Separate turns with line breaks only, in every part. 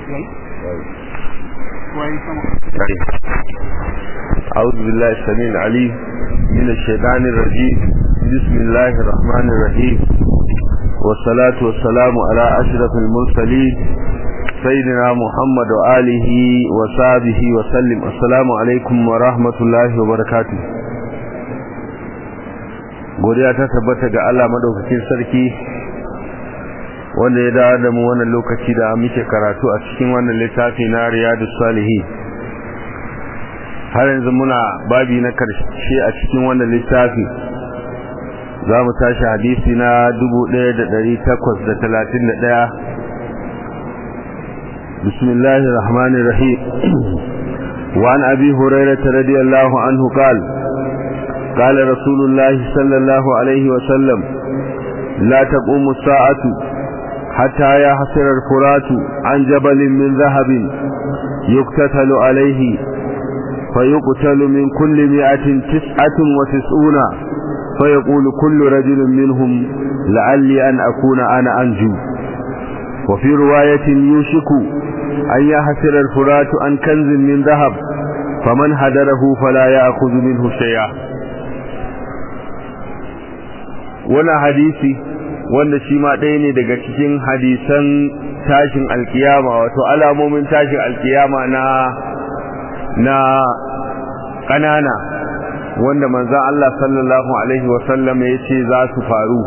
أعوذ بالله السميع العليم من الشيطان الرجيم بسم الله الرحمن الرحيم والصلاة والسلام على أشرف المرسلين سيدنا محمد وآله وصحبه وسلم السلام عليكم ورحمة الله وبركاته godiya ta tabbata ga Allah madaukakin sarki wanda ya dawo da mu wannan lokaci da muke karatu a cikin wannan littafi na Riyadus Salihin har yanzu muna babi na karshe a cikin wannan littafi za mu tashi hadisi na 1831 bismillahir rahmanir rahim wa an abi hurairah radiyallahu anhu qala قال رسول الله صلى الله عليه وسلم لا تقوم الساعة حتى يحصر الفرات عن جبل من ذهب يقتتل عليه فيقتل من كل مئة تسعة وتسعون فيقول كل رجل منهم لعلي أن أكون أنا أنجو وفي رواية يوشك أن يحسر الفرات عن كنز من ذهب فمن هدره فلا يأخذ منه شيئا ولا حديثي wanda shi ma ɗaya ne daga cikin hadisan tashin alkiyama wato alamomin tashin alkiyama na na ƙanana wanda manzan Allah sallallahu Alaihi wasallam ya ce za su faru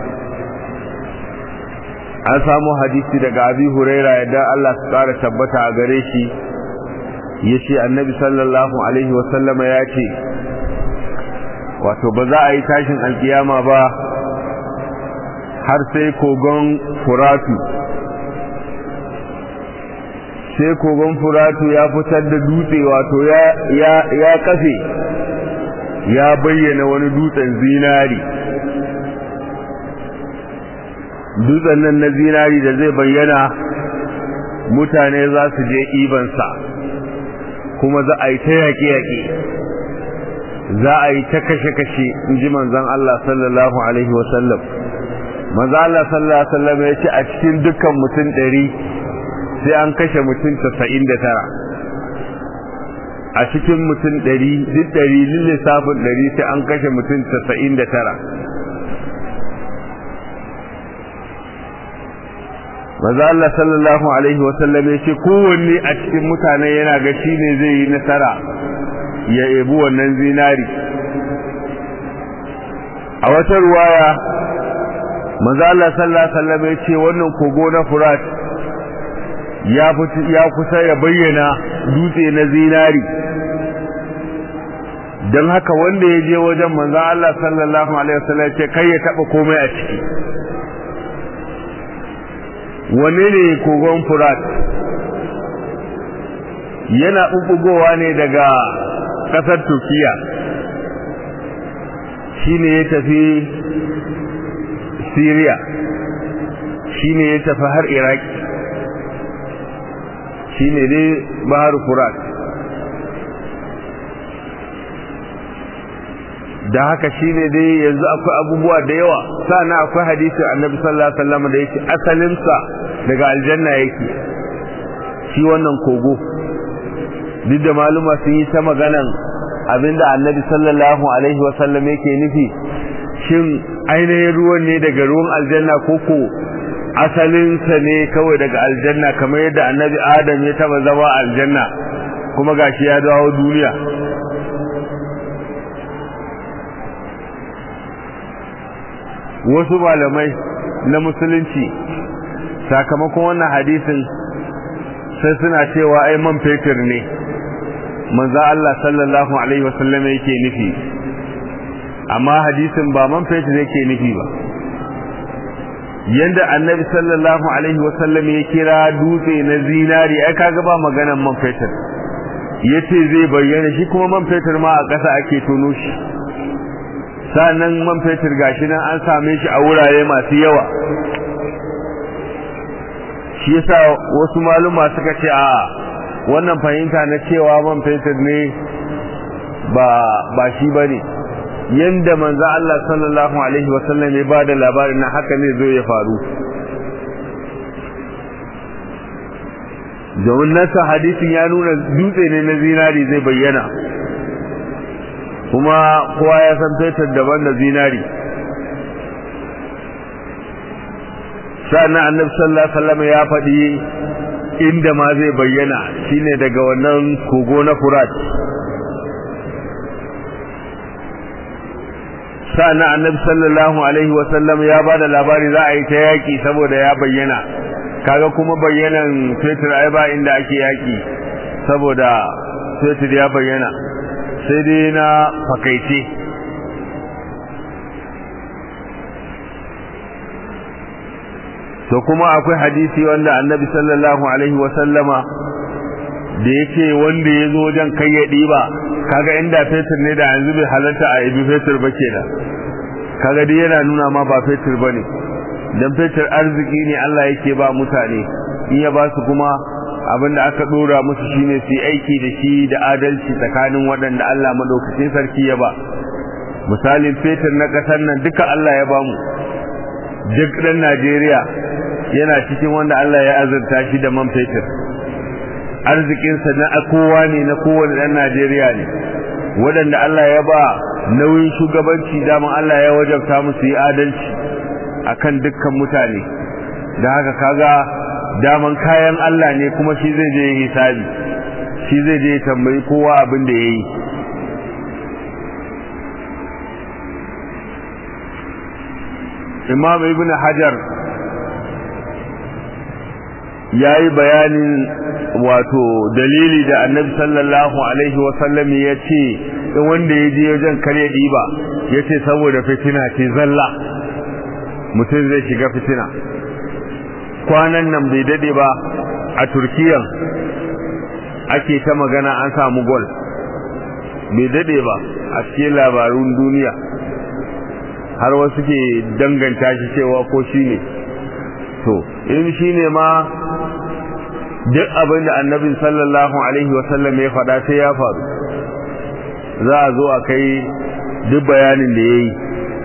an samu hadisi daga abi huraira yadda Allah su ƙara tabbata a gare shi ya ce annabi sallallahu Alaihi wasallam ya ce wato ba za a yi tashin alkiyama ba har sai kogon furatu sai kogon furatu ya fitar da dutse wato ya kafe ya bayyana wani dutsen zinari dutsen nan na zinari da zai bayyana mutane za su je ibansa kuma za a yi ta yaƙe-yaƙe za a yi ta kashe-kashe in ji manzan Allah sallallahu Alaihi wasallam manzan Allah sallallahu Alaihi wasallam ya ce a cikin dukkan mutum ɗari sai an kashe mutum tasa'in da tara a cikin mutum ɗari duk ɗari lissafin ɗari sai an kashe mutum tasa'in da tara maza Allah sallallahu Alaihi wasallam ya ce kowanne a cikin mutane yana ga shi ne zai yi nasara ya ebi wannan zinari a wata ruwaya maza Allah sallallahu Alaihi wasallam ya ce wannan kogo na furat ya kusa ya bayyana dutse na zinari don haka wanda ya je wajen manzan Allah sallallahu Alaihi wasallam ce kai ya taba komai a ciki wane ne kogon furat yana ɓuɓɓugowa ne daga ƙasar turkiya shi ne ya tafi syria shi ne ya tafi har iraki shi ne dai bahar furat da haka shi ne dai yanzu akwai abubuwa da yawa sana akwai hadisin annabi sallallahu alaihi wasallam da yake asalinsa daga aljanna yake shi wannan kogo duk da maluma sun yi ta maganan abinda annabi sallallahu alaihi wasallam yake nufi shin ainihin ruwan ne daga ruwan aljanna koko asalinsa ne kawai daga aljanna kamar yadda annabi adam ya taba zama aljanna kuma gashi ya dawo duniya wasu malamai na musulunci sakamakon wannan hadisin sai suna cewa ai man fetur ne manzo Allah sallallahu alaihi wasallam yake nufi amma hadisin ba man fetur yake nufi ba yanda annabi sallallahu alaihi wasallam ya kira dutse na zinari ai kaga ba maganan man fetur yace zai bayyana shi kuma man fetur ma a ƙasa ake tono shi sannan man fetur gashi nan an same shi a wurare masu yawa shi yasa wasu maluma suka ce a wannan fahimta na cewa man fetur ne ba ba shi bane yanda manzo Allah sallallahu alaihi wasallam ya bada labarin na haka ne zo ya faru domin nasa hadisin ya nuna dutse ne na zinari zai bayyana kuma kowa ya san fetur daban da zinari sa'annan annabi sallallahu alaihi wasallam ya faɗi inda ma zai bayyana shine daga wannan kogo na furat sa'annan annabi sallallahu alaihi wasallam ya bada labari za a yi ta yaki saboda ya bayyana kaga kuma bayyanan fetur ai ba inda ake yaki saboda fetur ya bayyana sai dai na fakaice to kuma akwai hadisi wanda annabi sallallahu alaihi wasallama da yake wanda ya zo wajen kai ya ɗiba kaga inda fetur ne da yanzu bai halarta a ibi fetur ba ke da kaga dai yana nuna ma ba fetur ba ne don fetur arziki ne Allah yake ba mutane in ya ba su kuma abin da aka ɗora musu shine su yi aiki da shi da adalci tsakanin waɗanda Allah maɗaukacin sarki ya ba misalin fetur na ƙasar nan duka Allah ya ba mu duk ɗan Najeriya yana cikin wanda Allah ya azurta shi da man fetur arzikinsa na kowa ne na kowane ɗan Najeriya ne waɗanda Allah ya ba nauyin shugabanci daman Allah ya wajabta musu yi adalci akan dukkan mutane da haka kaga daman kayan Allah ne kuma shi zai je hisabi shi zai je tambayi kowa abin da ya yi imam ibn hajar ya yi bayanin wato dalili da annabi sallallahu alaihi wasallam ya ce wanda ya je wajen kare ɗiba ya ce saboda fitina ce zalla mutum zai shiga fitina kwanan nan bai dade ba a turkiyan ake ta magana an samu gol bai dade ba a cikin labarun duniya har wasu ke danganta shi cewa ko shi ne to in shi ne ma duk abin da annabin sallallahu alaihi wasallam ya faɗa sai ya faru za a zo a kai duk bayanin da ya yi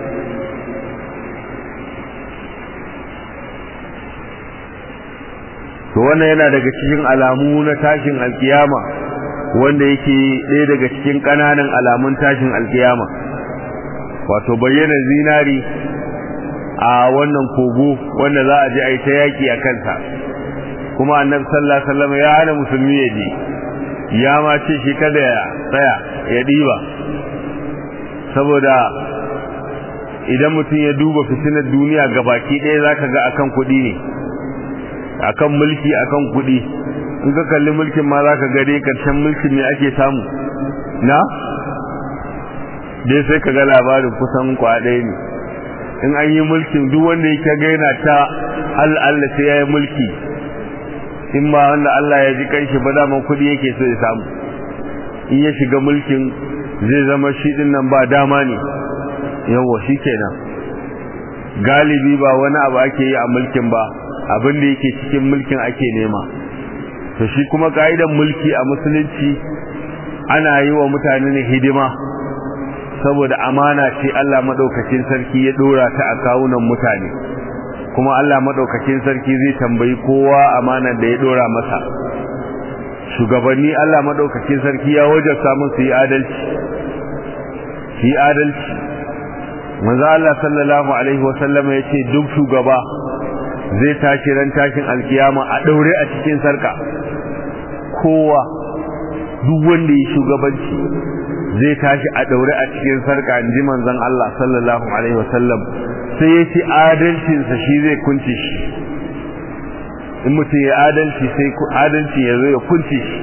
to wannan yana daga cikin alamu na tashin alkiyama wanda yake ɗaya daga cikin ƙananan alamun tashin alkiyama wato bayyana zinari a wannan kogo wanda za a je a yi ta yaƙi a kansa kuma annabi sallallahu alaihi wasallam ya hana musulmi ya je ya ma ce shi kada ya tsaya ya ɗiba saboda idan mutum ya duba fitinar duniya gabaki ɗaya zaka ga akan kuɗi ne akan mulki akan kuɗi in ka kalli mulkin ma zaka ga dai karshen mulkin ne ake samu na dai sai ka ga labarin kusan kwaɗai ne in an yi mulkin duk wanda yake gaina ta Allah Allah sai ya yi mulki in ma wanda Allah ya ji kanshi ba daman kuɗi yake so ya samu in ya shiga mulkin zai zama shi din nan ba dama ne yawa shi kenan galibi ba wani abu ake yi a mulkin ba abin da yake cikin mulkin ake nema to shi kuma ka'idan mulki a musulunci ana yi wa mutane ne hidima saboda amana ce Allah madaukakin sarki ya dora ta a kawunan mutane kuma Allah madaukakin sarki zai tambayi kowa amana da ya dora masa shugabanni Allah madaukakin sarki ya wajabta musu yi adalci yi adalci manzo Allah sallallahu alaihi wasallam ya ce duk shugaba zai tashi ran tashin alkiyama a daure a cikin sarka kowa duk wanda ya shugabanci zai tashi a daure a cikin sarka inji manzon Allah sallallahu alaihi wasallam sai ya ce adalcin sa shi zai kunce shi in mutum ya adalci sai adalci ya zo ya kunce shi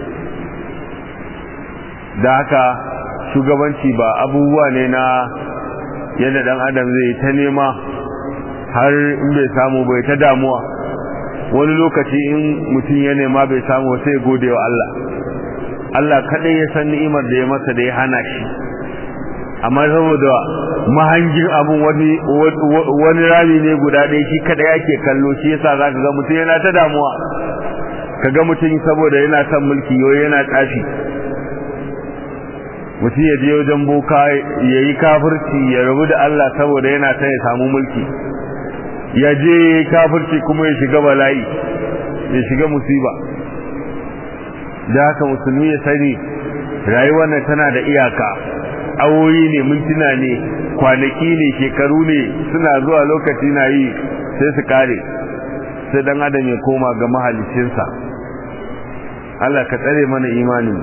da haka shugabanci ba abubuwa ne na yadda dan adam zai ta nema har in bai samu bai ta damuwa wani lokaci in mutum ya nema bai samu sai gode wa Allah Allah kadai ya san ni'imar da ya masa da ya hana shi amma saboda mahangin abun wani wani rami ne guda ɗaya shi kadai yake kallo shi yasa zaka ga mutum yana ta damuwa kaga mutum saboda yana son mulki yoyi yana tsafi mutum ya je wajen boka ya yi kafirci ya rabu da Allah saboda yana son ya samu mulki ya je kafirci kuma ya shiga bala'i ya shiga musiba da haka musulmi ya sani rayuwar nan tana da iyaka awoyi ne mintuna ne kwanaki ne shekaru ne suna zuwa lokaci na yi sai su kare sai dan adam ya koma ga mahalicinsa Allah ka tsare mana imanin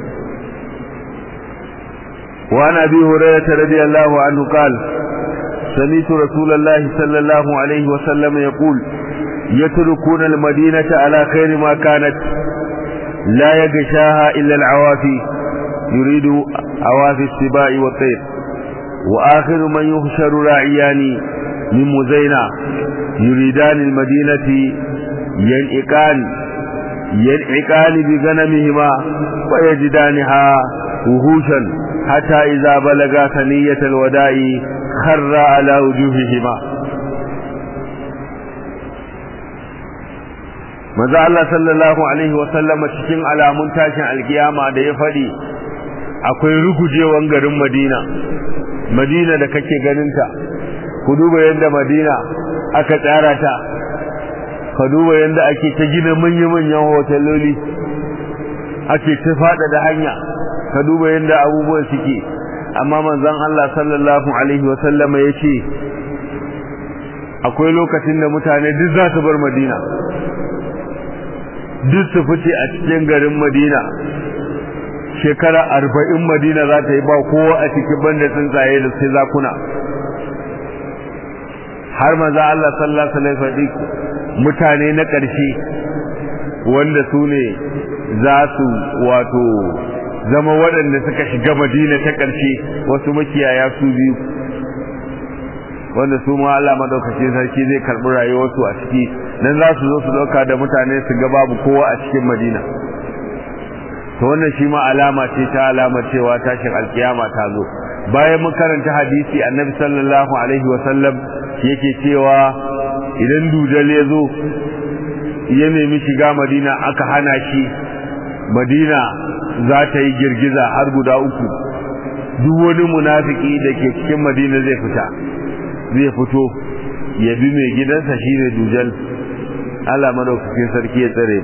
وعن أبي هريرة رضي الله عنه قال سميت رسول الله صلى الله عليه وسلم يقول يتركون المدينة على خير ما كانت لا يغشاها إلا العوافي يريد عوافي السباع والطير وآخر من يحشر راعيان من مزينة يريدان المدينة ينعقان ينعقان بغنمهما ويجدانها وهوشا حتى إذا بلغا ثنية الوداع خر على وجوههما maza Allah sallallahu alaihi wasallama cikin alamun tashin alkiyama da ya faɗi akwai rugujewan garin Madina Madina da kake ganinta ku duba yadda Madina aka tsara ta ka duba yadda ake ta gina manya-manyan hoteloli ake ta faɗa da hanya ka duba yadda abubuwan suke amma manzon Allah sallallahu alaihi wasallama ya ce akwai lokacin da mutane duk za su bar Madina duk su fice a cikin garin madina shekara arba'in madina za ta yi ba kowa a cikin banda tsuntsaye da sai zakuna har maza Allah sallallahu alaihi wasallam mutane na ƙarshe wanda su ne za su wato zama waɗanda suka shiga madina ta ƙarshe wasu makiyaya su biyu wanda su ma Allah madaukakin sarki zai karɓi rayuwarsu a ciki dan za su zo su dauka da mutane su ga babu kowa a cikin Madina to wannan shi ma alama ce ta alama cewa tashin alkiyama ta zo bayan mun karanta hadisi annabi sallallahu alaihi wasallam yake cewa idan dujal ya zo ya nemi shiga Madina aka hana shi Madina za ta yi girgiza har guda uku duk wani munafiki da ke cikin Madina zai fita zai fito ya bi mai gidansa shine dujal Allah madaukakin sarki ya tsare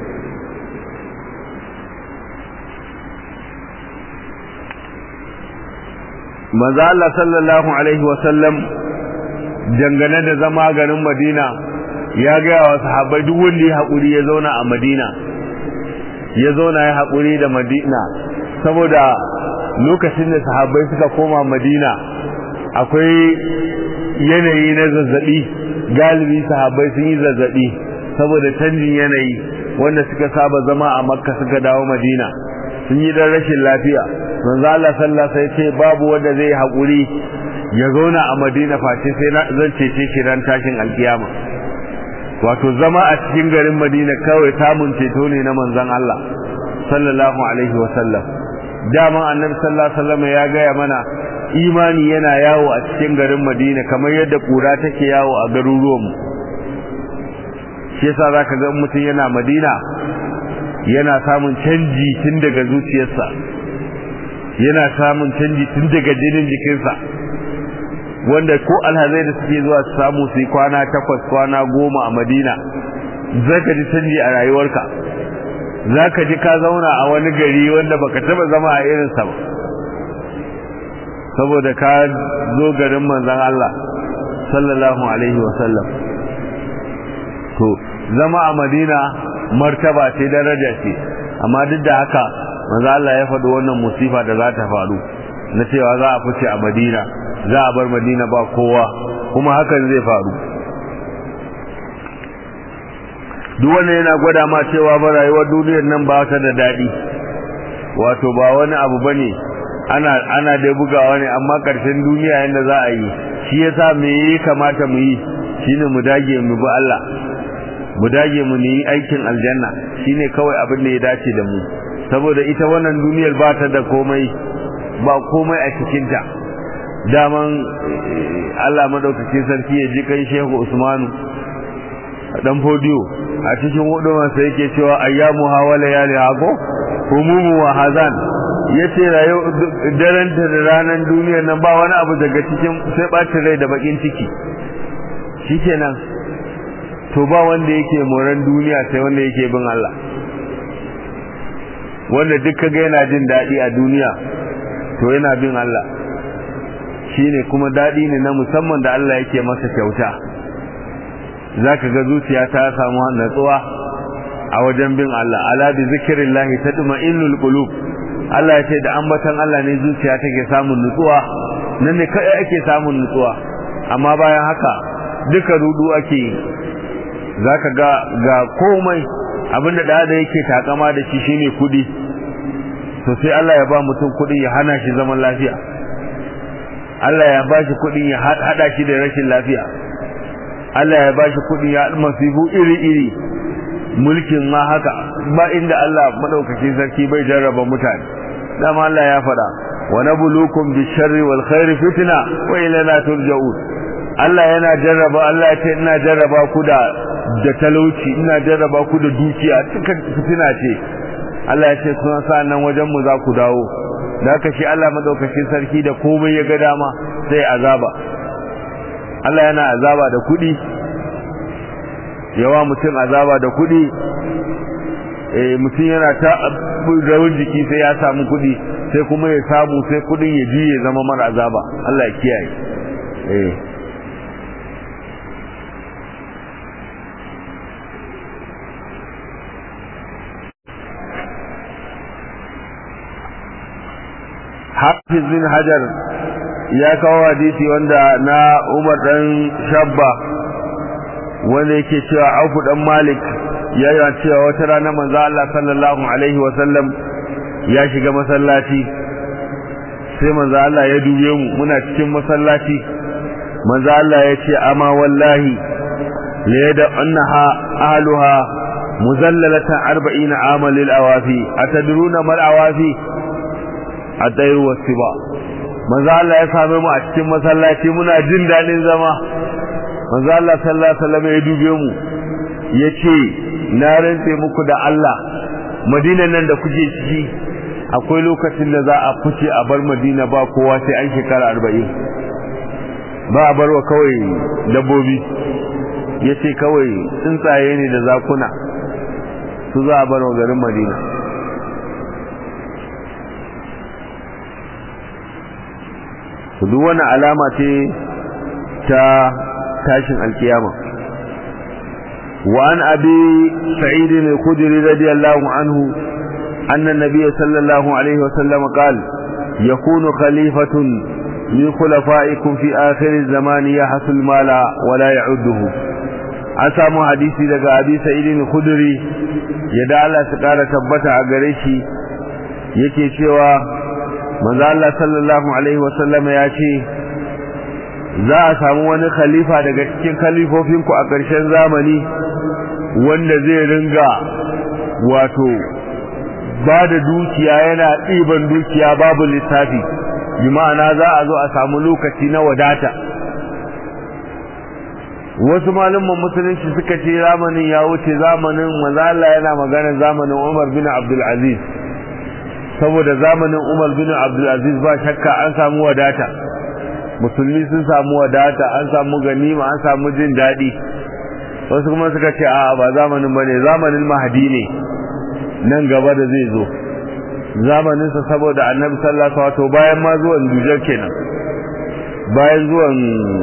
Maza Allah sallallahu alaihi wasallam dangane da zama garin Madina ya gaya wa sahabbai duk wanda ya haƙuri ya zauna a Madina ya zauna ya haƙuri da Madina saboda lokacin da sahabbai suka koma Madina akwai yanayi na zazzabi galibi sahabbai sun yi zazzabi saboda canjin yanayi wanda suka saba zama a makka suka dawo madina sun yi dan rashin lafiya manzo Allah sallallahu alaihi ce babu wanda zai haƙuri ya zauna a madina face sai na zan cece shi ran tashin alkiyama wato zama a cikin garin madina kawai samun ceto ne na manzon Allah sallallahu alaihi wasallam daman annabi sallallahu alaihi wasallam ya gaya mana imani yana yawo a cikin garin madina kamar yadda kura take yawo a garuruwanmu shi yasa zaka ga mutum yana madina yana samun canji tun daga zuciyarsa yana samun canji tun daga jinin jikinsa wanda ko alhazai da suke zuwa su samu su yi kwana takwas kwana goma a madina zaka ji canji a rayuwarka zaka ji ka zauna a wani gari wanda baka taba zama a irinsa ba saboda ka zo garin manzon Allah sallallahu alaihi wasallam to zama a Madina martaba ce daraja ce amma duk da haka manzo Allah ya faɗi wannan musifa da za ta faru na cewa za a fice a Madina za a bar Madina ba kowa kuma hakan zai faru duk wannan yana gwada ma cewa ba rayuwar duniyar nan ba ta da daɗi wato ba wani abu bane ana ana da bugawa ne amma ƙarshen duniya yanda za a yi shi yasa me yi kamata mu yi shine mu dage mu bi Allah mu dage mu yi aikin aljanna shine kawai abin da ya dace da mu saboda ita wannan duniyar ba ta da komai ba komai a cikin ta daman Allah madaukakin sarki ya ji kai Shehu Usmanu dan fodiyo a cikin huduman sa yake cewa ayyamu hawala ya li hago humumu wa hazan yace rayu daren da ranan duniyar nan ba wani abu daga cikin sai bacin rai da bakin ciki shikenan to ba wanda yake moran duniya sai wanda yake bin Allah wanda duk kaga yana jin daɗi a duniya to yana bin Allah shine kuma daɗi ne na musamman da Allah yake masa kyauta zaka ga zuciya ta samu natsuwa a wajen bin Allah ala bi zikrillahi tatma'innul qulub Allah ya ce da ambatan Allah ne zuciya take samun nutsuwa nan ne kai ake samun nutsuwa amma bayan haka duka rudu ake yi zaka ga ga komai abinda da da yake takama da shi shine kudi to sai Allah ya ba mutum kudi ya hana shi zaman lafiya Allah ya ba shi kudi ya hada shi da rashin lafiya Allah ya ba shi kudi ya masifu iri iri mulkin ma haka ba inda Allah madaukakin sarki bai jarraba mutane dama Allah ya faɗa wa nabluukum bisharri wal khairi fitna wa ilayna turja'un Allah yana jarraba Allah ya ce ina jarraba ku da da talauci ina jarraba ku da dukiya cikin fitina ce Allah ya ce kuma sa nan wajen mu za ku dawo da haka shi Allah madaukakin sarki da komai ya ga dama sai azaba Allah yana azaba da kuɗi yawa mutum azaba da kuɗi eh mutum yana ta rawar jiki sai ya samu kuɗi sai kuma ya samu sai kuɗin ya ji ya zama mara azaba Allah ya kiyaye eh Hafiz bin Hajar ya kawo hadisi wanda na Umar dan Shabba wanda yake cewa Auf dan Malik ya yi cewa wata rana manzo Allah sallallahu alaihi wa sallam ya shiga masallaci sai manzo Allah ya dube mu muna cikin masallaci manzo Allah ya ce amma wallahi la yada annaha ahluha muzallalatan 40 amal lil awafi atadruna mal awafi at-tayr was-siba manzo Allah ya same mu a cikin masallaci muna jin dadin zama manzo Allah sallallahu alaihi wasallam ya dube mu yace na rantse muku da Allah Madina nan da kuke ciki akwai lokacin da za a fice a bar Madina ba kowa sai an shekara 40 ba a barwa kawai dabbobi yace kawai tsuntsaye ne da zakuna su za a barwa garin Madina duk wani alama ce ta tashin alkiyama وعن أبي سعيد الخدري رضي الله عنه أن النبي صلى الله عليه وسلم قال يكون خليفة من خلفائكم في آخر الزمان يحصل المال ولا يعده أسامو حديثي لك أبي سعيد الخدري يدعى الله سقارة تبتع قريشي yake cewa manzo Allah sallallahu alaihi wasallam ya ce za a samu wani khalifa daga cikin khalifofinku a ƙarshen zamani wanda zai ringa wato ba da dukiya yana ɗiban dukiya babu lissafi bi ma'ana za a zo a samu lokaci na wadata wasu malumman musulunci suka ce zamanin ya wuce zamanin manzala yana magana zamanin umar bin abdulaziz saboda zamanin umar bin abdulaziz ba shakka an samu wadata musulmi sun samu wadata an samu ganima an samu jin daɗi wasu kuma suka ce a ba zamanin bane zamanin mahadi ne nan gaba da zai zo zamaninsa saboda annabi sallallahu alaihi wasallam bayan ma zuwan dujar kenan bayan zuwan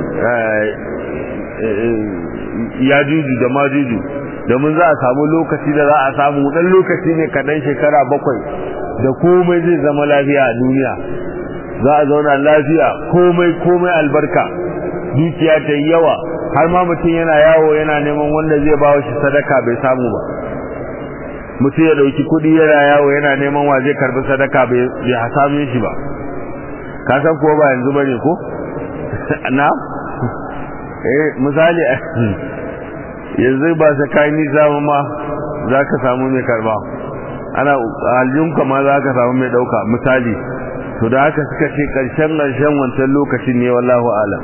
yajuju da majuju domin za a samu lokaci da za a samu dan lokaci ne kaɗan shekara bakwai da komai zai zama lafiya a duniya za a zauna lafiya komai komai albarka dukiya ta yi yawa har ma mutum yana yawo yana neman wanda zai ba shi sadaka bai samu ba mutum ya dauki kudi yana yawo yana neman wa zai karbi sadaka bai samu shi ba ka san ko ba yanzu bane ko na eh misali yanzu ba sa kai nisa ma za ka samu mai karba ana aljunka ma za ka samu mai dauka misali to da haka suka ce karshen karshen wancan lokacin ne wallahu alam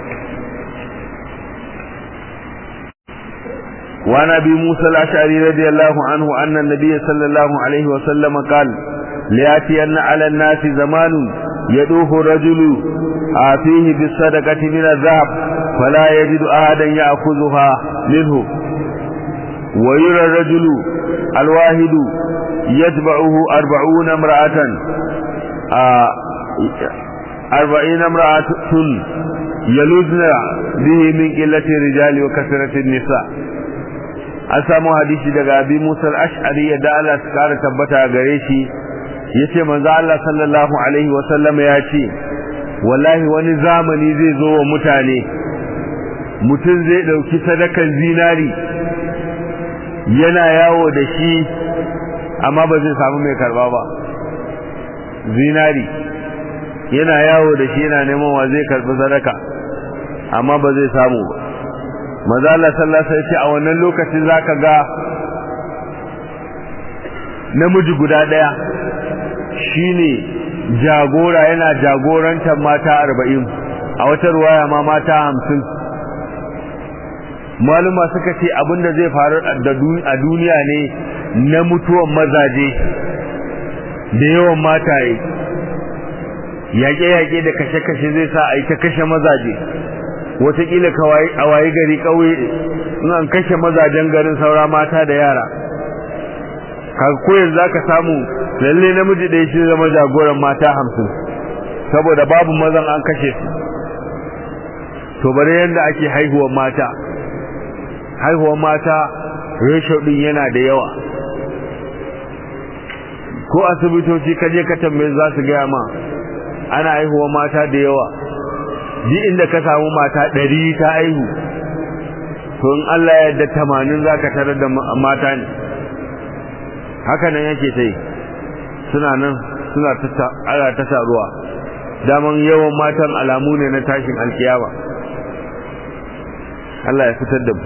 وعن ابي موسى الاشعري رضي الله عنه ان النبي صلى الله عليه وسلم قال لياتين على الناس زمان يدوه الرجل آتيه بالصدقة من الذهب فلا يجد أحدا يأخذها منه ويرى الرجل الواحد يتبعه أربعون امرأة أربعين امرأة يلوذن به من قلة الرجال وكثرة النساء an samu hadisi daga abi musa al-ash'ari ya da Allah su kara tabbata gare shi yace manzo Allah sallallahu alaihi wa sallam ya ce wallahi wani zamani zai zo wa mutane mutum zai dauki sadakan zinari yana yawo da shi amma ba zai samu mai karba ba zinari yana yawo da shi yana neman wa zai karbi sadaka amma ba zai samu ba maza Allah sallallahu alaihi wasallam a wannan lokacin zaka ga namiji guda daya shine jagora yana jagorantar mata 40 a wata ruwaya ma mata 50 maluma suka ce abinda zai faru a duniya ne na mutuwan mazaje da yawan mataye yaƙe-yaƙe da kashe-kashe zai sa a yi ta kashe mazaje wataƙila a waye gari ƙauye in an kashe mazajen garin saura mata da yara koyar za ka samu lalle namiji ɗaya shi zama jagoran mata hamsin saboda babu mazan an kashe su to bari yadda ake haihuwar mata haihuwar mata ratio ɗin yana da yawa ko asibitoci kaje ka tambaye za su gaya ma ana haihuwar mata da yawa ji inda ka samu mata ɗari ta aihu to in Allah ya yarda tamanin za ka tarar da mata ne haka nan yake ta yi suna nan suna ala ta taruwa daman yawan matan alamu ne na tashin alkiyama Allah ya fitar da mu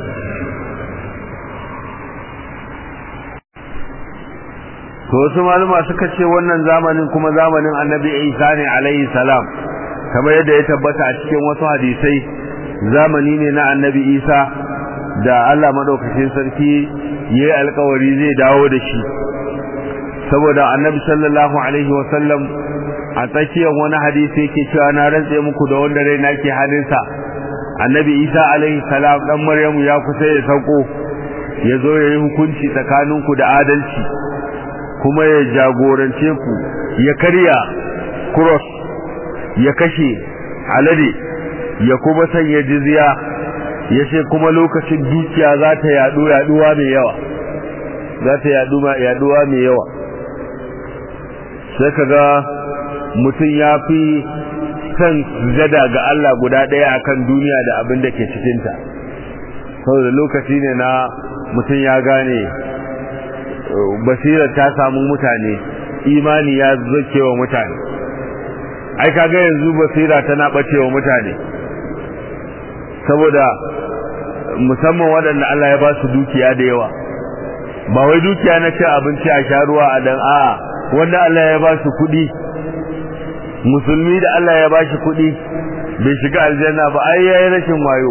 to wasu maluma suka ce wannan zamanin kuma zamanin annabi isa ne alaihi salam kamar yadda ya tabbata a cikin wasu hadisai zamani ne na annabi isa da allah maɗaukacin sarki ya yi alkawari zai dawo da shi saboda annabi sallallahu alaihi wasallam a tsakiyar wani hadisi yake cewa na rantse muku da wanda rai nake halinsa annabi isa alaihi salam dan maryamu ya kusa ya sauko ya zo ya yi hukunci tsakaninku da adalci kuma ya jagorance ku ya karya cross ya kashe alade ya kuma sanya jizya ya ce kuma lokacin dukiya za ta yadu yaduwa mai yawa za ta yadu yaduwa mai yawa sai kaga mutum ya fi son zada ga Allah guda ɗaya akan duniya da abin da ke cikinta saboda lokaci ne na mutum ya gane basirar ta samu mutane imani ya zake wa mutane ai kaga yanzu basira tana bace wa mutane saboda musamman waɗanda Allah ya ba su dukiya da yawa ba wai dukiya na cin abinci a sha ruwa a dan a'a wanda Allah ya ba su kuɗi musulmi da Allah ya ba shi kuɗi bai shiga aljanna ba ai yayi rashin wayo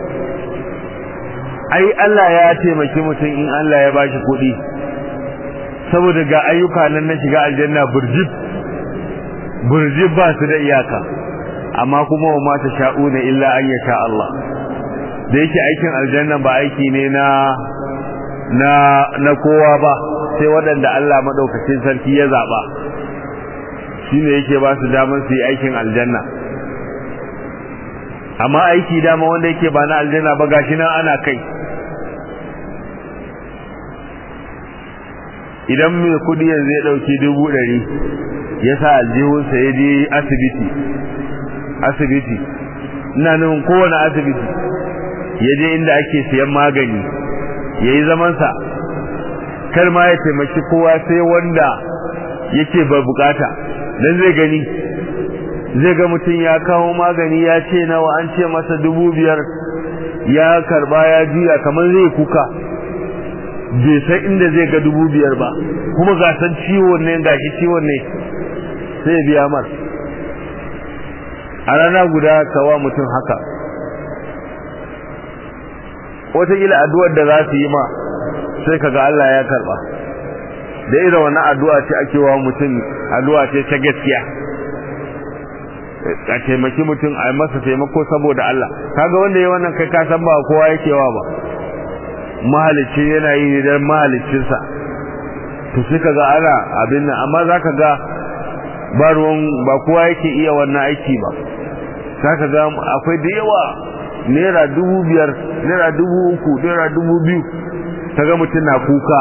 ai Allah ya taimaki mutum in Allah ya ba shi kuɗi saboda ga ayyuka nan na shiga aljanna burjib burjib ba su da iyaka amma kuma wa mata sha'una illa an yasha Allah da yake aikin aljanna ba aiki ne na na na kowa ba sai waɗanda Allah madaukakin sarki ya zaba shine yake ba su damar su yi aikin aljanna amma aiki dama wanda yake ba na aljanna ba gashi nan ana kai idan mai kudi yanzu ya dauki dubu ɗari ya sa aljihunsa ya je asibiti asibiti ina nufin kowane asibiti ya je inda ake siyan magani ya yi zamansa kar ma ya taimaki kowa sai wanda yake ba bukata don zai gani zai ga mutum ya kawo magani ya ce nawa an ce masa dubu biyar ya karba ya juya kamar zai kuka bai san inda zai ga dubu biyar ba kuma ga san ciwon ne ga shi ciwon ne sai biya mar a rana guda kawa mutum haka wataƙila addu'ar da za su yi ma sai kaga Allah ya karba da irin wannan addu'a ce ake wa mutum addu'a ce ta gaskiya a taimaki mutum a masa taimako saboda Allah kaga wanda ya wannan kai ka san ba kowa yake wa ba mahalicci yana yi don mahalicinsa to sai ka ga ana abin nan amma za ka ga ba ruwan ba kowa yake iya wannan aiki ba za ka ga akwai da yawa naira dubu biyar naira dubu uku naira dubu biyu ta ga mutum na kuka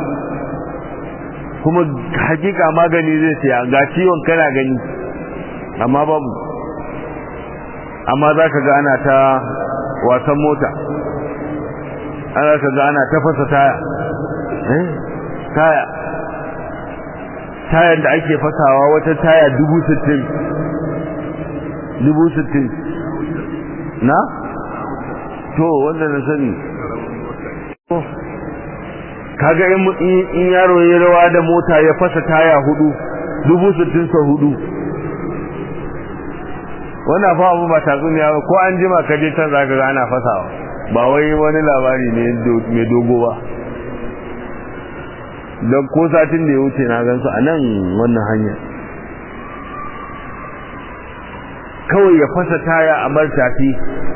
kuma hakika magani zai siya ga ciwon kana gani amma babu amma za ka ga ana ta wasan mota ana ka ga ana tafasa taya eh taya tayan da ake fasawa wata taya dubu sittin dubu sittin na to wanda na sani kaga in yaro ya rawa da mota ya fasa taya hudu dubu sittin sa hudu wannan fa abu ba tatsuniya ba ko an jima ka je can zaka ga ana fasawa ba wai wani labari ne mai dogo ba don ko satin da ya wuce na gansu a nan wannan hanya kawai ya fasa taya a bar tafi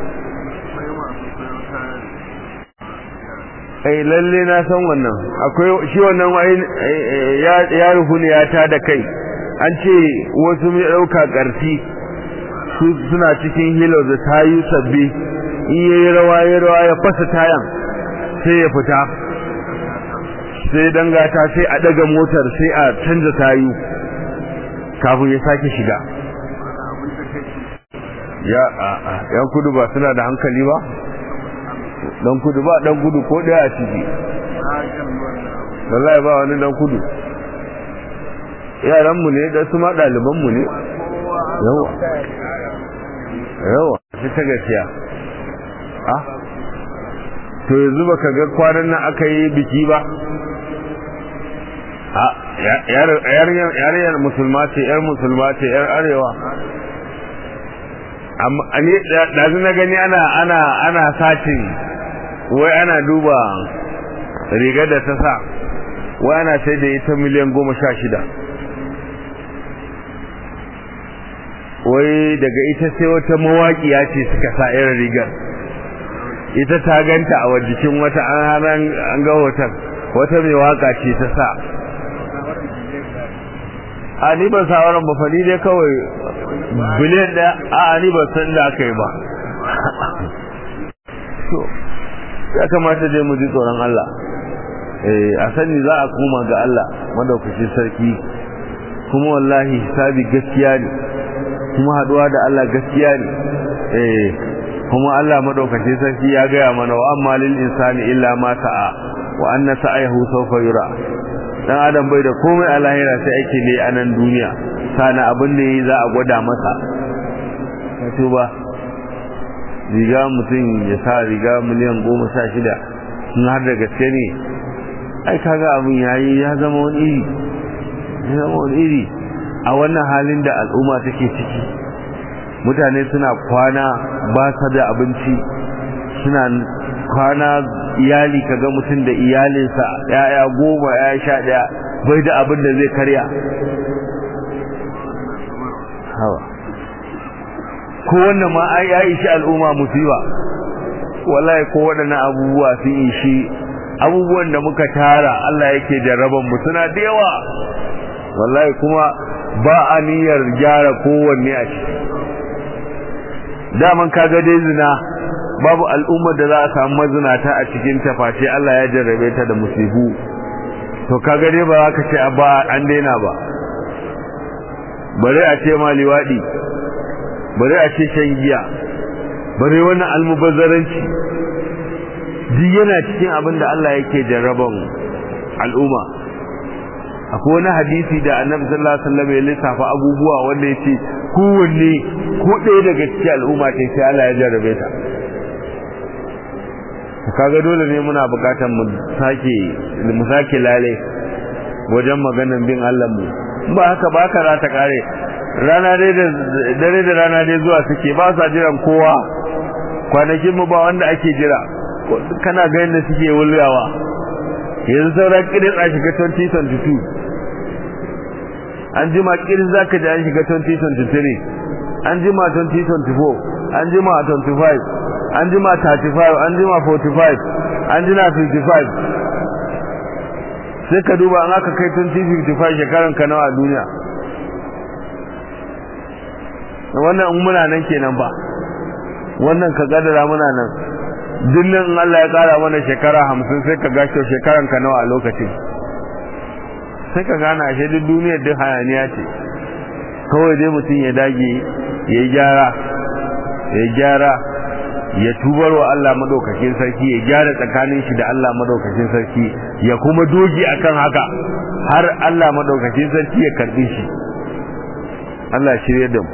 ai lalle na san wannan akwai shi wannan ya rufu ne ya ta da kai an ce wasu mai ɗauka ƙarfi suna cikin hilo da tayu sabbi in yayi rawa ya rawa ya fasa tayan sai ya fita sai dangata sai a daga motar sai a canza tayu kafin ya sake shiga ya a yan kudu ba suna da hankali ba dan kudu ba dan kudu ko daya a ciki wallahi ba wani dan kudu yaran mu ne da su ma daliban mu ne yawa yawa shi ta gaskiya ah to yanzu baka ga kwanan nan aka yi biki ba a yarinyar musulma ce yar musulma ce yar arewa amma ne dazu na gani ana ana ana satin wai ana duba rigar da ta sa wai ana sai da ita miliyan goma sha shida wai daga ita sai wata mawaƙiya ce suka sa irin rigar ita ta ganta a wajikin wata an an ga hoton wata mai waka ce ta sa a ni ban sawaran ba fani dai kawai biliyan da a ni ban san da aka yi ba ya kamata dai mu ji tsoron Allah eh a sani za a koma ga Allah madaukakin sarki kuma wallahi hisabi gaskiya ne kuma haduwa da Allah gaskiya ne eh kuma Allah madaukakin sarki ya gaya mana wa amma lil insani illa ma sa'a wa anna sa'ahu sawfa yura dan adam bai da komai a lahira sai ake ne a nan duniya sana abin da yi za a gwada masa wato ba riga mutum ya sa riga miliyan goma sha shida sun har da gaske ne ai kaga abin yayi ya zama wani iri ya zama wani iri a wannan halin da al'umma take ciki mutane suna kwana ba sa da abinci suna kwana iyali kaga mutum da iyalinsa yaya goma ya sha daya bai da abin da zai karya hawa ko wannan ma ai ya ishi al'umma musiba wallahi ko waɗannan abubuwa sun ishi abubuwan da muka tara Allah yake jarraban mu suna da yawa wallahi kuma ba a niyyar gyara kowanne a ciki daman kaga dai zina babu al'ummar da za a samu mazinata a cikin tafashi Allah ya jarrabe ta da musibu to kaga dai ba za ka ce ba an daina ba bare a ce ma liwadi bare a ce shan giya bare wannan almubazzaranci duk yana cikin abin da Allah yake jarraban al'umma akwai wani hadisi da annabi sallallahu alaihi wasallam ya lissafa abubuwa wanda yace kowanne ko ɗaya daga cikin al'umma ce sai Allah ya jarrabe ta kaga dole ne muna bukatar mu sake mu sake lale wajen maganan bin Allah mu ba haka ba ka za ta kare rana dai da dare da rana dai zuwa suke ba sa jiran kowa kwanakin mu ba wanda ake jira kana ga yadda suke wulgawa yanzu sauran kirin a shiga 2022 an jima kirin zaka ji an shiga 2023 an jima 2024 an jima 25 an jima 35 an jima 45 an jima 55 sai ka duba an aka kai 2055 shekaran ka nawa a duniya wannan in muna nan kenan ba wannan ka gadara muna nan dinnan in Allah ya kara mana shekara hamsin sai ka gashi shekaran ka nawa a lokacin sai ka gane ashe duk duniyar duk hayaniya ce kawai dai mutum ya dage ya yi gyara ya gyara ya tubar wa Allah madaukakin sarki ya gyara tsakanin shi da Allah madaukakin sarki ya kuma dogi akan haka har Allah madaukakin sarki ya karbi shi Allah shirye da mu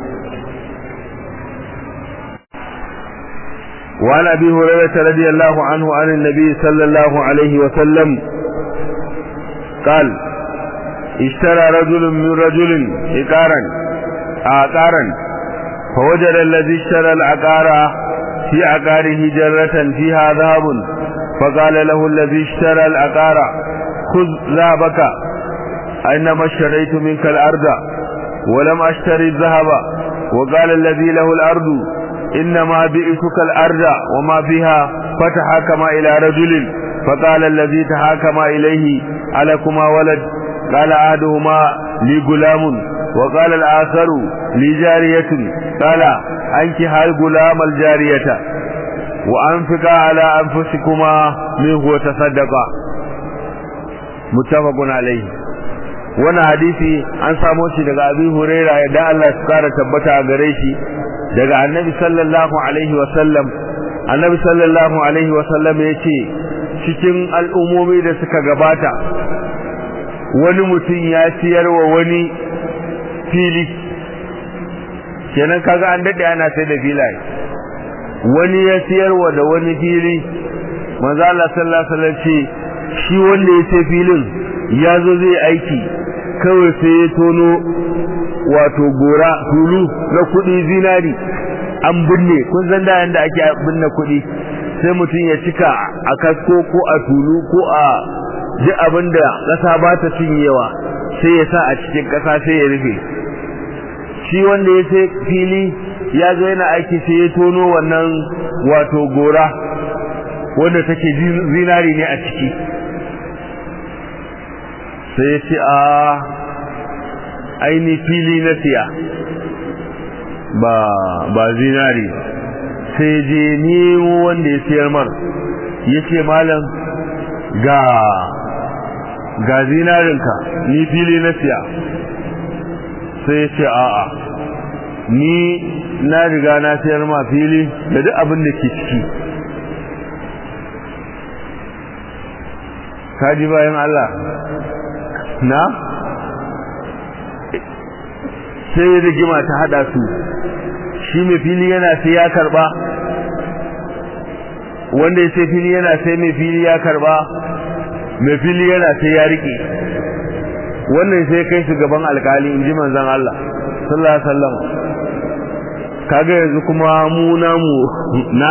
وعن ابي هريره رضي الله عنه عن النبي صلى الله عليه وسلم قال اشترى رجل من رجل عقارا عقارا فوجد الذي اشترى العقار في عقاره جرة فيها ذهب فقال له الذي اشترى العقار خذ ذهبك انما اشتريت منك الارض ولم اشتري الذهب وقال الذي له الارض إنما بئتك الأرض وما فيها فتحاكم إلى رجل فقال الذي تحاكم إليه ألكما ولد قال أحدهما لي غلام وقال الآخر لي جارية قال أنكها الغلام الجارية وأنفقا على أنفسكما منه وتصدقا متفق عليه wannan hadisi an samo shi daga abi huraira yadda Allah ya kara tabbata a gare shi daga annabi sallallahu alaihi wasallam annabi sallallahu alaihi wasallam ya ce cikin al'ummomi da suka gabata wani mutum ya siyar wa wani fili kenan kaga an daɗe ana sai da filaye wani ya siyar wa da wani fili manzo Allah sallallahu alaihi wasallam ce shi wanda ya sai filin ya zo zai aiki kawai sai ya tono wato gora tulu na kuɗi zinari an binne kun san da yanda ake binne kuɗi sai mutum ya cika a kasko ko a tulu ko a ji abin da ƙasa ba ta cinyewa sai ya sa a cikin ƙasa sai ya rufe shi wanda ya sai fili ya zo yana aiki sai ya tono wannan wato gora wanda take zinari ne a ciki sai ya ce a aini fili na siya ba ba zinari sai je nemo wanda ya siyar mar ya ce malam ga ga zinarinka ni fili na siya sai ya ce a'a ni na riga na siyar ma fili da duk abin da ke ciki kaji bayan Allah na sai rigima ta hada su shi mai fili yana sai ya karba wanda ya sai fili yana sai mai fili ya karba mai fili yana sai ya rike wannan sai kai su gaban alkali in ji manzan Allah sallallahu alaihi wasallam kaga yanzu kuma mu namu na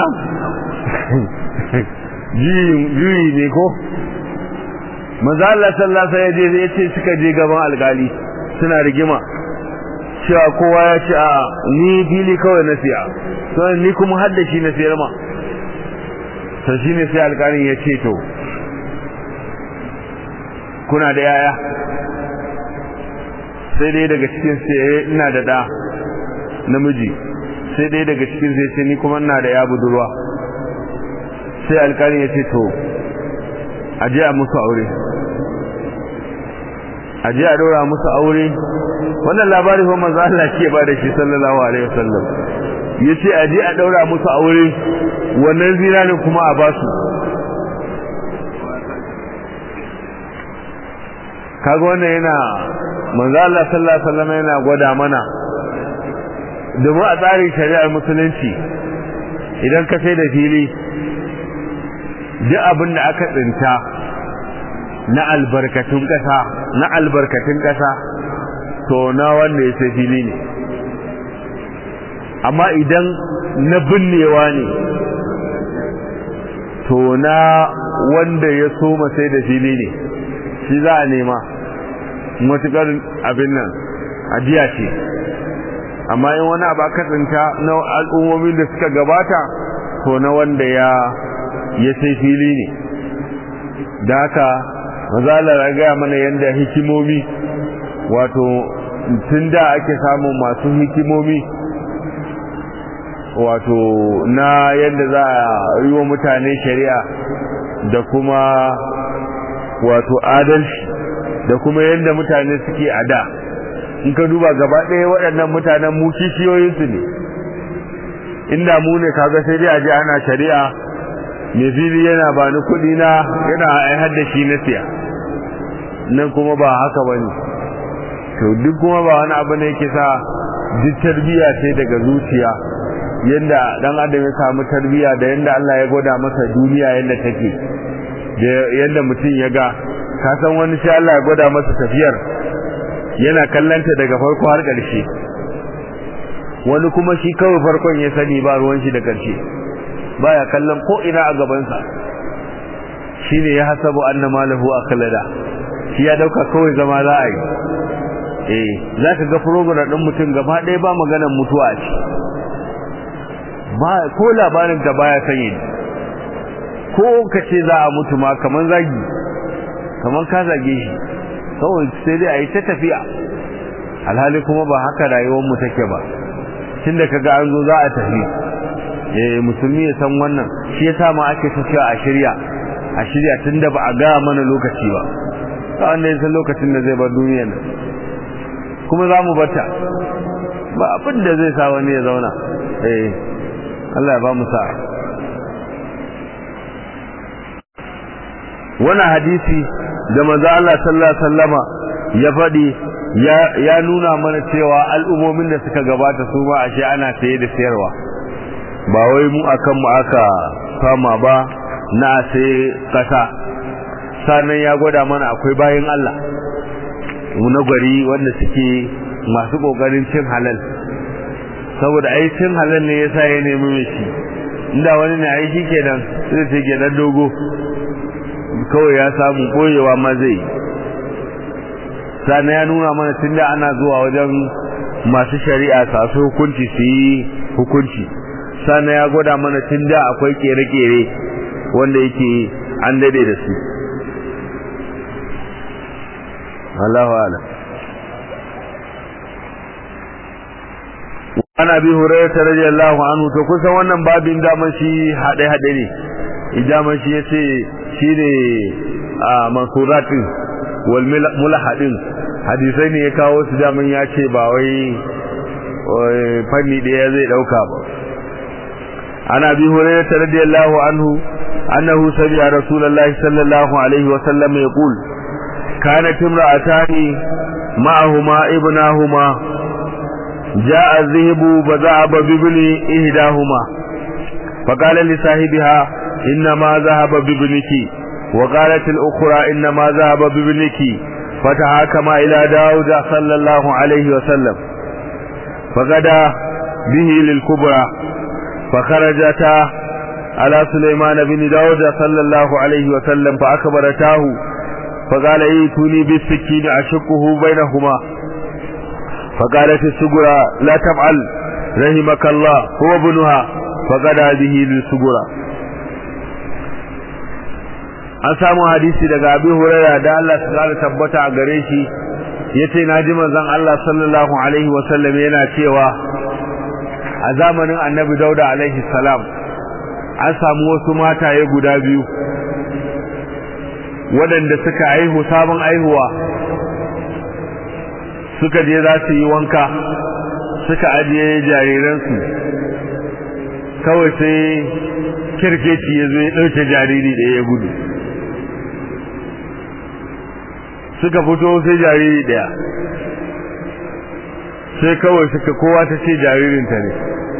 juyi ne ko manzan Allah sallallahu alaihi wasallam ya ce suka je gaban alkali suna rigima cewa kowa ya ce a ni fili kawai na siya sai ni kuma hadda shi na siyar ma to shine sai alƙalin ya ce to kuna da yaya sai dai daga cikin sai ina da da namiji sai dai daga cikin sai ce ni kuma ina da ya budurwa sai alƙalin ya ce to a je a musu aure a je a dora musu aure wannan labari fa manzo Allah ke ba da shi sallallahu alaihi wasallam yace a je a daura musu aure wannan zinarin kuma a ba su kaga wannan yana manzo Allah sallallahu alaihi wasallam yana gwada mana domin a tsarin shari'ar musulunci idan ka sai da fili duk abin da aka tsinta na albarkatun ƙasa na albarkatun ƙasa to na wanda ya sai fili ne amma idan na binnewa ne to na wanda ya soma sai da fili ne shi za a nema matuƙar abin nan ajiya ce amma in wani abu aka tsinta na al'ummomin da suka gabata to na wanda ya ya sai fili ne da haka mazalar ya gaya mana yadda hikimomi wato tun da ake samun masu hikimomi wato na yadda za a yi wa mutane shari'a da kuma wato adalci da kuma yadda mutane suke a da in ka duba gaba ɗaya waɗannan mutanen mu kishiyoyinsu ne inda mu ne kaga sai dai a je ana shari'a mai fili yana ba ni kuɗi na yana aihar da shi na siya nan kuma ba haka ba ne to duk kuma ba wani abu ne yake sa duk tarbiyya sai daga zuciya yadda dan adam ya samu tarbiyya da yadda Allah ya gwada masa duniya yadda take da yadda mutum ya ga ka san wani sai Allah ya gwada masa tafiyar yana kallanta daga farko har ƙarshe wani kuma shi kawai farkon ya sani ba ruwan shi da ƙarshe baya kallon ko ina a gabansa shine ya hasabu anna malahu akhlada shi ya dauka kawai zama za a yi eh zaka ga program din mutum gaba ɗaya ba maganar mutuwa ce ba ko labarin da baya sanye ko kace za a mutu ma kaman zagi kaman ka zage shi kawai sai dai a yi ta tafiya alhali kuma ba haka rayuwar mu take ba tunda kaga an zo za a tafi eh musulmi ya san wannan shi yasa ma ake tafiya a shirya a shirya tunda ba a ga mana lokaci ba ta wanda ya san lokacin da zai bar duniyar nan kuma za mu bata ba abin da zai sa wani ya zauna eh Allah ya ba mu sa'a wannan hadisi da manzo Allah sallallahu alaihi wasallama ya faɗi ya nuna mana cewa al'ummomin da suka gabata su ma ashe ana saye da sayarwa ba wai mu akan mu aka fama ba na sai kasa sannan ya gwada mana akwai bayin Allah mu na gari wanda suke masu kokarin cin halal saboda ai cin halal ne yasa ya nemi mai shi inda wani ne ai shikenan sai ce gidan dogo kawai ya samu koyewa ma zai sannan ya nuna mana tunda ana zuwa wajen masu shari'a sasu hukunci su yi hukunci sannan ya gwada mana tunda akwai kere-kere wanda yake an dade da su Allahu a'lam an abi hurairah radiyallahu anhu to kusan wannan babin daman shi hade hade ne idaman shi yace shine a mansuratin wal mulahadin hadisai ne ya kawo su daman ya ce ba wai fanni daya zai dauka ba an abi hurairah radiyallahu anhu annahu sami'a rasulullahi sallallahu alaihi wa sallam yaqul kanat imra'atani ma'ahuma ibnahuma جاء الذهب فذهب بابن إهداهما فقال لصاحبها إنما ذهب بابنك وقالت الأخرى إنما ذهب بابنك فتحاكما إلى داود صلى الله عليه وسلم فغدا به للكبرى فخرجتا على سليمان بن داود صلى الله عليه وسلم فأكبرتاه فقال ايتوني بالسكين أشقه بينهما فقالت السجرة لا تفعل رحمك الله هو ابنها فقدا به للسجرة an samu hadisi daga abi huraira da Allah su kara tabbata a gare shi yace naji manzon Allah sallallahu alaihi wa sallam yana cewa a zamanin annabi dauda alaihi salam an samu wasu mataye guda biyu waɗanda suka aihu sabon aihuwa suka je za su yi wanka suka ajiye jariransu kawai sai kirkeci ya zo ya ɗauke jariri ɗaya ya gudu suka fito sai jariri ɗaya sai kawai suka kowa ta ce jaririnta ne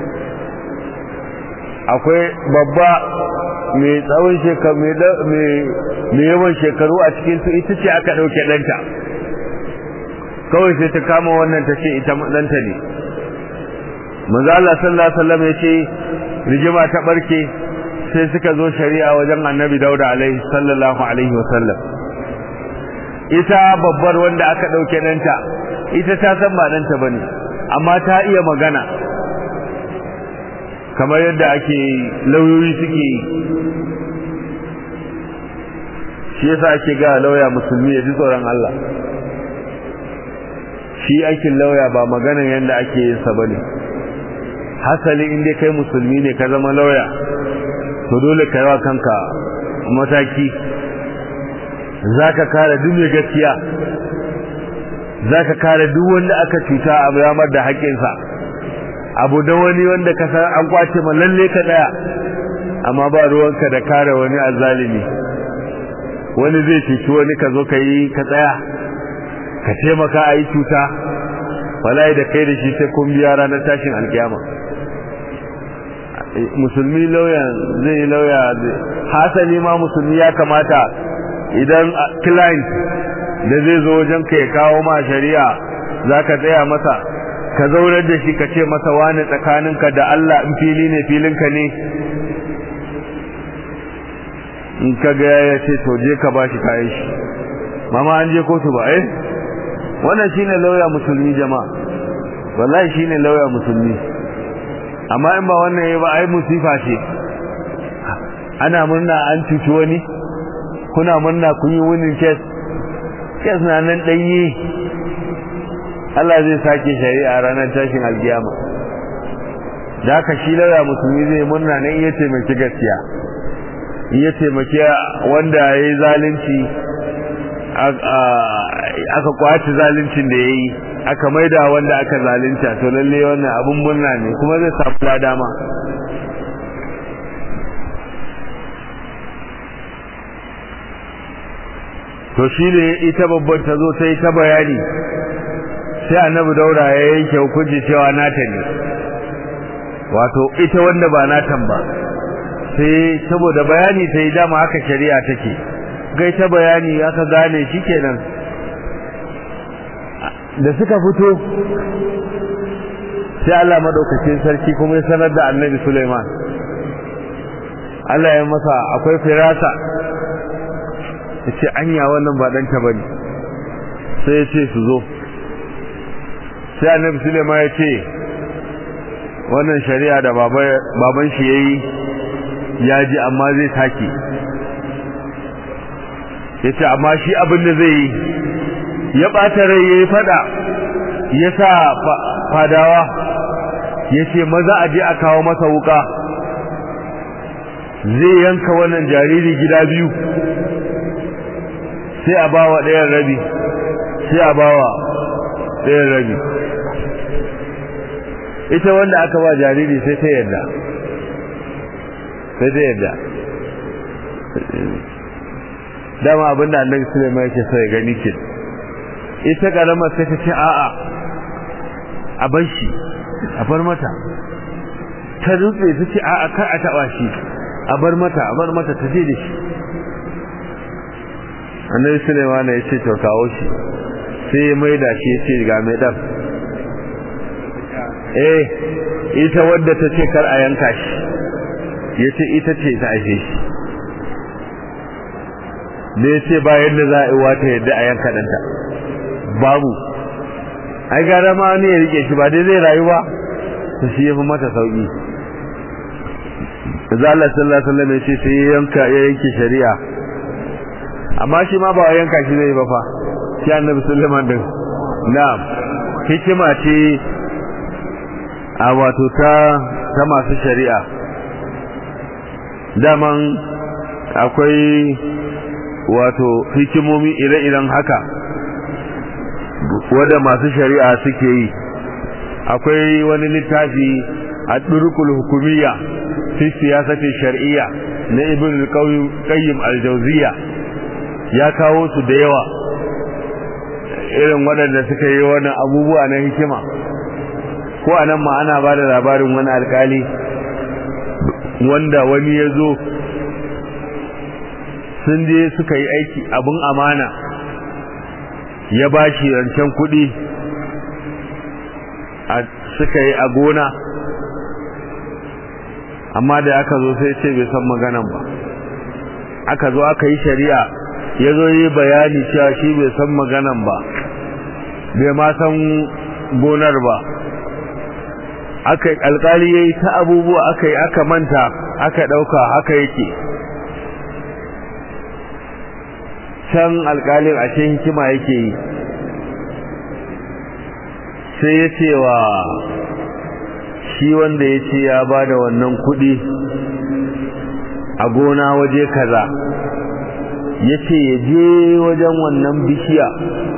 akwai babba mai tsawon shekaru mai yawan shekaru a cikin su ita ce aka ɗauke ɗanta kawai sai ta kama wannan ta ce ita ɗanta ne manzo Allah sallallahu alaihi wasallam ya ce rigima ta barke sai suka zo shari'a wajen annabi dauda alaihi sallallahu alaihi wasallam ita babbar wanda aka ɗauke ɗanta ita ta san ba ɗanta bane amma ta iya magana kamar yadda ake lauyoyi suke yi shi yasa ake ga lauya musulmi ya ji tsoron Allah shi aikin lauya ba maganan yadda ake yin sa bane hasali inda kai musulmi ne ka zama lauya to dole ka yi wa kanka mataki zaka kare duk mai gaskiya zaka kare duk wanda aka cuta a bayamar da haƙƙinsa abu da wani wanda ka san an kwace ma lalle ka daya amma ba ruwanka da kare wani azzalimi wani zai cuci wani ka zo ka yi ka tsaya ka taimaka a yi cuta wallahi da kai da shi sai kun biya ranar tashin alkiyama musulmi lauya zai yi lauya hasali ma musulmi ya kamata idan client da zai zo wajen ka ya kawo ma shari'a za ka tsaya masa ka zaunar da shi ka ce masa wani tsakaninka da Allah in fili ne filinka ne in ka ga ya ce to je ka bashi kayan shi mama an je kotu ba eh wannan shine lauya musulmi jama'a wallahi shine lauya musulmi amma in ba wannan yayi ba ai musifa ce ana murna an cuci wani kuna murna kun yi winning case case na nan danye Allah zai sake shari'a ranar tashin alkiyama da haka shi lauya musulmi zai murna nan iya taimaki gaskiya iya taimaki wanda ya yi zalunci aka kwaci zaluncin da ya yi aka maida wanda aka zalunta to lalle wannan abun murna ne kuma zai samu dama to shi ne ita babban ta zo ta yi ta bayani sai annabi daura ya yanke hukunci cewa nata ne wato ita wanda ba natan ba sai saboda bayani ta yi dama haka shari'a take gai ta bayani aka gane shi kenan da suka fito sai Allah madaukakin sarki kuma ya sanar da annabi Sulaiman Allah ya masa akwai firasa yace anya wannan ba danta bane sai ya ce su zo sai annabi Sulaiman ya ce wannan shari'a da baban shi yayi ya ji amma zai take yace amma shi abin da zai yi ya ɓata rai ya yi fada ya sa fadawa ya ce maza a je a kawo masa wuka zai yanka wannan jariri gida biyu sai a bawa ɗayan rabi sai a bawa ɗayan rabi ita wanda aka ba jariri sai ta yadda sai ta yadda dama abinda annabi Sulaiman yake so ya gani ke ita karamar sai ta ce a'a a bar shi a bar mata ta rutse ta ce a'a kar a taba shi a bar mata a bar mata ta je da shi annabi Sulaiman ya ce to kawo shi sai ya maida shi ya ce ga mai dan eh ita wadda ta ce kar a yanka shi ya ce ita ce ta aihe shi da ya ce bayan da za a yi wata yadda a yanka ɗanta babu ai gara ma wani ya rike shi ba dai zai rayu ba to shi ya fi mata sauƙi da Allah sallallahu alaihi wasallam ya ce sai ya yanka ya yanke shari'a amma shi ma ba a yanka shi zai ba fa shi annabi Sulaiman din na'am hikima ce a wato ta ta masu shari'a daman akwai wato hikimomi ire-iren haka wadda masu shari'a suke yi akwai wani littafi a ɗurukul hukumiyya fi siyasatin shari'iyya na ibn al-qayyim al-jawziyya ya kawo su da yawa irin waɗanda suka yi wani abubuwa na hikima ko anan ma ana ba da labarin wani alkali wanda wani ya zo sun je suka yi aiki abin amana ya ba shi rancen kuɗi suka yi a gona amma da aka zo sai ce bai san maganan ba aka zo aka yi shari'a ya zo yi bayani cewa shi bai san maganan ba bai ma san gonar ba aka alkali ya yi ta abubuwa aka yi aka manta aka ɗauka haka yake can alƙalin ashe hikima yake yi sai ya ce wa shi wanda ya ce ya ba da wannan kuɗi a gona waje kaza ya ce ya je wajen wannan bishiya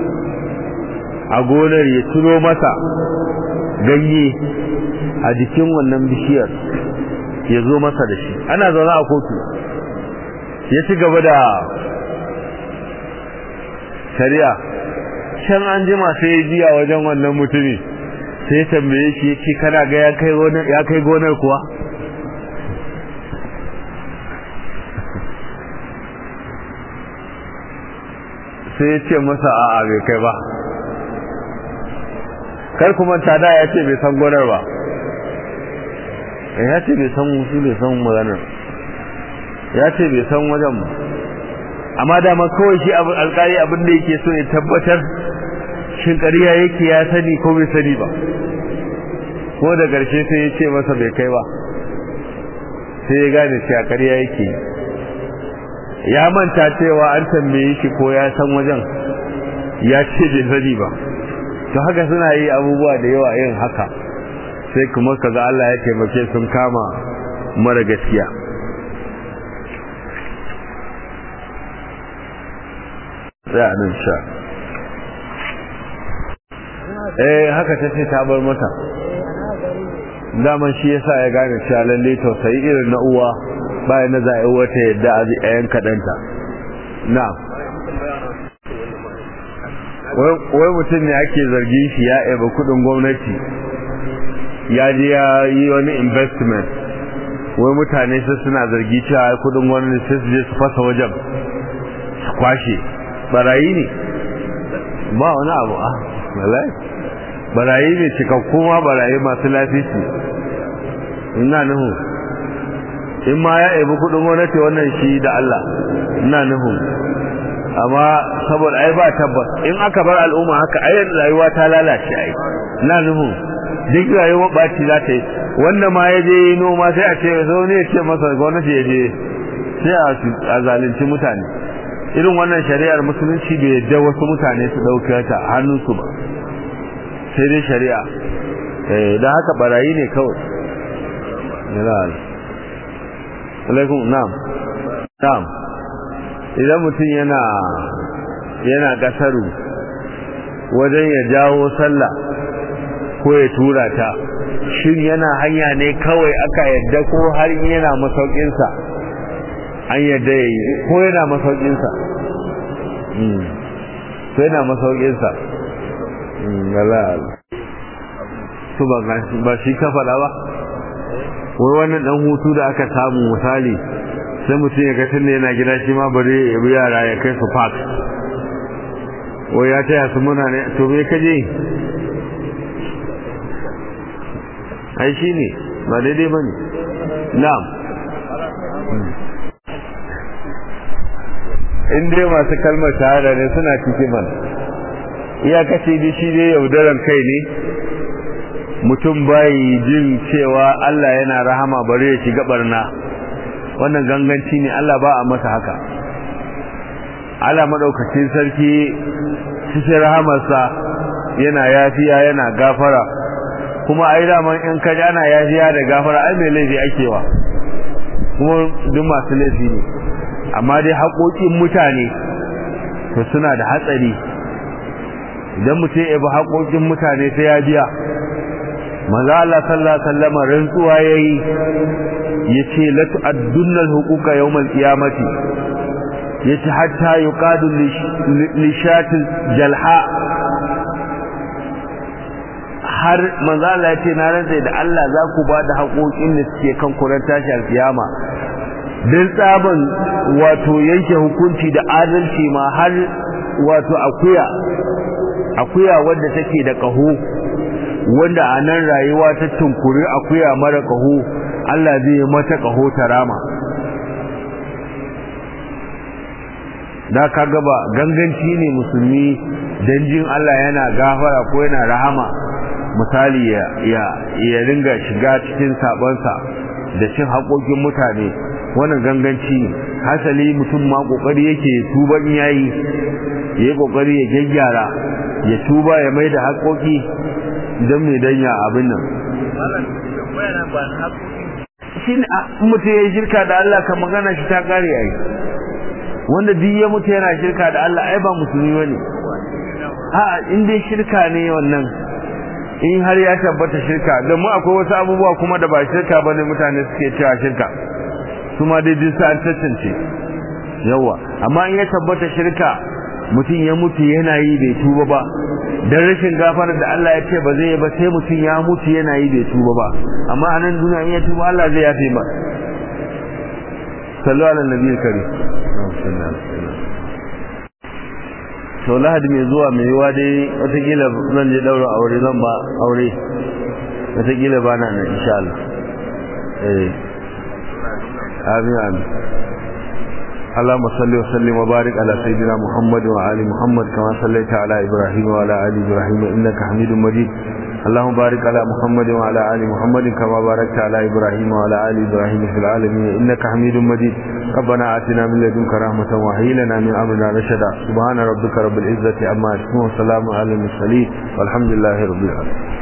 a gonar ya ciro masa ganye a jikin wannan bishiyar ya zo masa da shi ana zaune a kotu ya ci gaba da shari'a can an jima sai ya jiya wajen wannan mutumi sai tambaye shi ya ce kana ga ya kai gonar kuwa sai ya ce masa a'a bai kai ba kar kuma tada ya ce bai san gonar ba ya ce bai san shi bai san maganar ya ce bai san wajen ba amma dama kawai shi alkali abin da yake so ya tabbatar shin ƙarya yake ya sani ko bai sani ba ko da ƙarshe sai ya ce masa bai kai ba sai ya gane cewa ƙarya yake ya manta cewa an tambaye shi ko ya san wajen ya ce bai sani ba to haka suna yi abubuwa da yawa yin haka sai kuma kaga Allah ya taimake sun kama mara gaskiya sai a nan sha eh haka ta ce ta bar mata daman shi yasa ya gane cewa lalle tausayi irin na uwa bayan na za'a wata yadda a yan kadanta na wai mutum ne ake zargin shi ya eba kudin gwamnati ya je ya yi wani investment wai mutane sai suna zargi cewa kudin gwamnati sai su je su fasa wajen su kwashe barayi ne ba wani abu a malai barayi ne cikakku ma barayi masu lafici ina nuhu in ma ya ebi kudin gwamnati wannan shi da Allah ina nuhu amma saboda ai ba tabbas in aka bar al'umma haka ai rayuwa ta lalace ai ina nuhu duk rayuwar baci za ta yi wanda ma ya je noma sai a ce zo ne ya ce masa gwamnati ya je sai a zalunci mutane irin wannan shari'ar musulunci bai yadda wasu mutane su ɗauke ta hannunsu ba sai dai shari'a da haka barayi ne kawai alaikum na'am na'am idan mutum yana yana kasaru wajen ya jawo sallah ko ya tura ta shin yana hanya ne kawai aka yadda ko har yana masaukinsa an yadda ya yi ko yana masaukinsa ko yana masaukinsa galal su ba shi ka faɗa ba wai wannan dan hutu da aka samu misali sai mutum ya ga tunda yana gida shi ma bari ya bi yara ya kai su park wai ya taya su muna ne to me kaje ai shi ne ba daidai ba ne na'am in dai masu kalmar shahada ne suna cikin man iyakaci da shi dai yaudaran kai ne mutum bai jin cewa Allah yana rahama bare ya shiga barna wannan ganganci ne Allah ba a masa haka Allah madaukakin sarki cikin rahamarsa yana yafiya yana gafara kuma ai daman in kaji ana yafiya da gafara ai mai laifi akewa kuma duk masu laifi ne amma dai haƙoƙin mutane to suna da hatsari idan mutum ya bi haƙoƙin mutane sai ya biya maza Allah sallallahu alaihi wasallam rantsuwa yayi yace la tu'addunna al-huquqa yawm al-qiyamati yace hatta yuqadu li shatil jalha har manzo Allah yace na rantsa da Allah za ku ba da haƙoƙin da suke kan kuran tashi al-qiyama dan tsaban wato yanke hukunci da adalci ma har wato akuya akuya wadda take da ƙaho wanda a nan rayuwa ta tunkuri akuya mara ƙaho Allah zai mata ƙaho ta rama da ka gaba ganganci ne musulmi dan jin Allah yana gafara ko yana rahama misali ya ya ya ringa shiga cikin sabonsa da cin haƙoƙin mutane wannan ganganci ne hasali mutum ma kokari yake tuba in yayi yayi kokari ya gyaggyara ya tuba ya mai da haƙoƙi don mai danya abin nan shi ne mutum ya yi shirka da Allah ka magana shi ta kare yayi wanda duk ya mutu yana shirka da Allah ai ba musulmi bane a in dai shirka ne wannan in har ya tabbata shirka don mu akwai wasu abubuwa kuma da ba shirka bane mutane suke cewa shirka su ma dai duk an tantance yawa amma in ya tabbata shirka mutum ya mutu yana yi bai tuba ba dan rashin gafara da Allah ya ce ba zai yi ba sai mutum ya mutu yana yi bai tuba ba amma anan duniya in ya tuba Allah zai yafe ba sallu ala nabiyil karim to lahadi mai zuwa mai yiwa dai watakila zan je daura aure zan ba aure watakila ba na nan insha Allah eh amin amin اللهم صل وسلم وبارك على سيدنا محمد وعلى محمد كما صليت على ابراهيم وعلى ال ابراهيم انك حميد مجيد اللهم بارك على محمد وعلى ال محمد كما باركت على ابراهيم وعلى ال ابراهيم في العالمين انك حميد مجيد ربنا آتنا من لدنك رحمة وهي لنا من امرنا رشدا سبحان ربك رب العزة عما يصفون وسلام على المرسلين والحمد لله رب العالمين